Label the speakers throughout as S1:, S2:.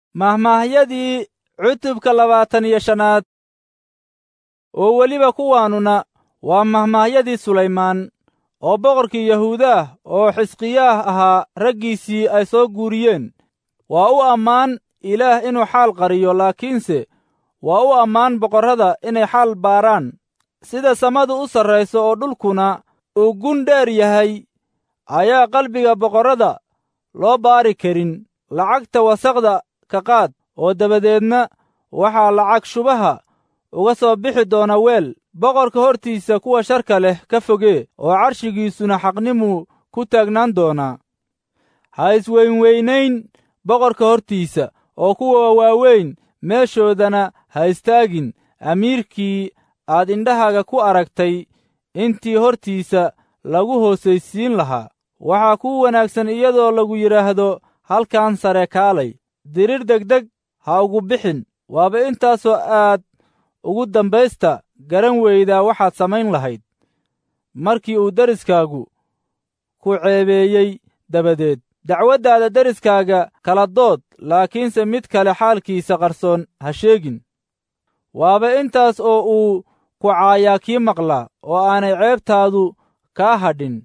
S1: mahmaahyadii cutubka labaatan iyo shanaad oo weliba kuwaanuna waa mahmaahyadii sulaymaan oo boqorkii yahuudaah oo xisqiyaah ahaa raggiisii ay soo guuriyeen waa u ammaan ilaah inuu xaal qariyo laakiinse waa u ammaan boqorrada inay xaal baaraan sida samadu u sarrayso oo dhulkuna uu gun dheer yahay ayaa qalbiga boqorrada loo baari karin lacagta wasaqda ka qaad oo dabadeedna waxaa lacag shubaha uga soo bixi doona weel boqorka hortiisa kuwa sharka leh ka fogee oo carshigiisuna xaqnimuu ku taagnaan doonaa ha isweynweynayn boqorka hortiisa oo kuwa waaweyn meeshoodana ha istaagin amiirkii aad indhahaaga ku aragtay intii hortiisa lagu hoosaysiin lahaa waxaa kuu wanaagsan iyadoo lagu yidhaahdo halkan sare kaalay dirir degdeg ha ugu bixin waaba intaasoo aad ugu dambaysta garan weydaa waxaad samayn lahayd markii uu deriskaagu ku ceebeeyey dabadeed dacwaddaada deriskaaga kala dood laakiinse mid kale xaalkiisa qarsoon ha sheegin waaba intaas oo uu ku caayaa kii maqlaa oo aanay ceebtaadu kaa hadhin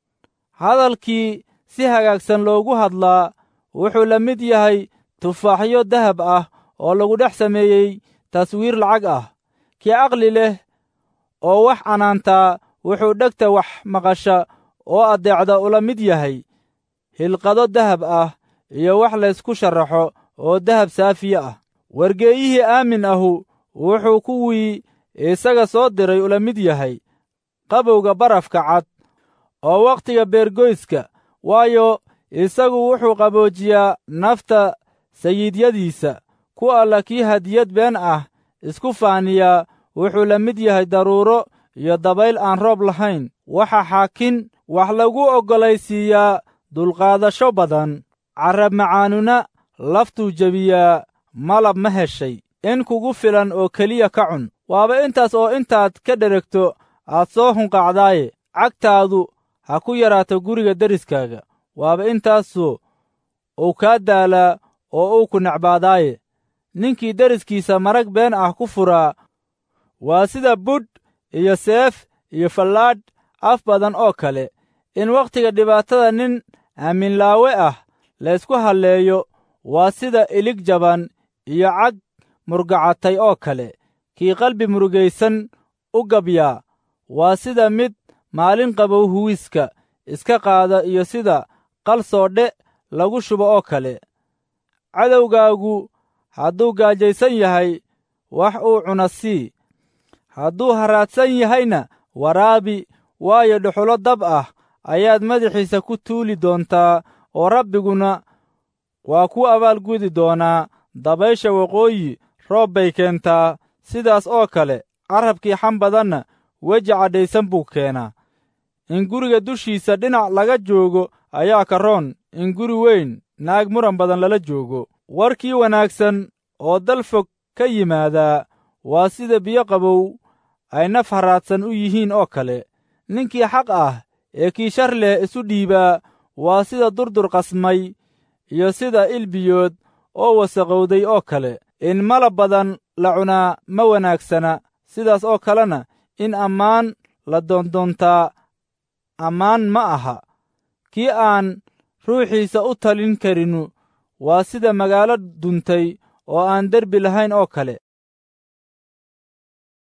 S1: hadalkii si hagaagsan loogu hadlaa wuxuu la mid yahay tufaaxyo dahab ah oo lagu dhex sameeyey taswiir lacag ah kii aqli leh oo wax canaantaa wuxuu dhegta wax maqasha oo addeecda ula mid yahay hilqado dahab ah iyo wax laysku sharaxo oo dahab saafiye ah wargeeyihii aamin ahu wuxuu kuwii isaga soo diray ula mid yahay qabowga barafka cad oo wakhtiga beergoyska waayo isagu wuxuu qaboojiyaa nafta sayiidyadiisa ku alla kii hadiyad been ah isku faaniyaa wuxuu la mid yahay daruuro iyo dabayl aan roob lahayn waxa xaakin wax lagu oggolaysiiyaa dulqaadasho badan carrab macaanuna laftuu jebiyaa malab ma heshay in kugu filan oo keliya ka cun waaba intaas oo intaad ka dheregto aad soo hunqacdaaye cagtaadu ha ku yaraato guriga deriskaaga waaba intaasoo uu kaa daalaa oo uu ku necbaadaaye ninkii deriskiisa marag been ah ku furaa waa sida budh iyo seef iyo fallaadh af badan oo kale in wakhtiga dhibaatada nin aaminlaawe ah laysku halleeyo waa sida ilig jaban iyo cag murgacatay oo kale kii qalbi murugaysan u gabyaa waa sida mid maalin qabow huwiska iska qaada iyo sida qal soodhe lagu shubo oo kale cadowgaagu hadduu gaajaysan yahay wax uu cuna sii hadduu haraadsan yahayna waraabi waayo dhuxulo dab ah ayaad madaxiisa ku tuuli doontaa oo rabbiguna waa ku abaalgudi doonaa dabaysha waqooyi roob bay keentaa sidaas oo kale carrabkii xam badanna weji cadhaysan buu keenaa in guriga dushiisa dhinac laga joogo ayaa ka roon in guri weyn naag muran badan lala joogo warkii wanaagsan oo dal fog ka yimaadaa waa sida biyo qabow ay naf haraadsan u yihiin oo kale ninkii xaq ah ee kii shar leh isu dhiibaa waa sida durdur qasmay iyo sida ilbiyood oo wasaqowday oo kale in malab badan la cunaa ma wanaagsana sidaas oo kalena in ammaan la doondoontaa ammaan ma aha kii aan ruuxiisa u talin karinu waa sida magaalo duntay oo aan derbi lahayn oo kale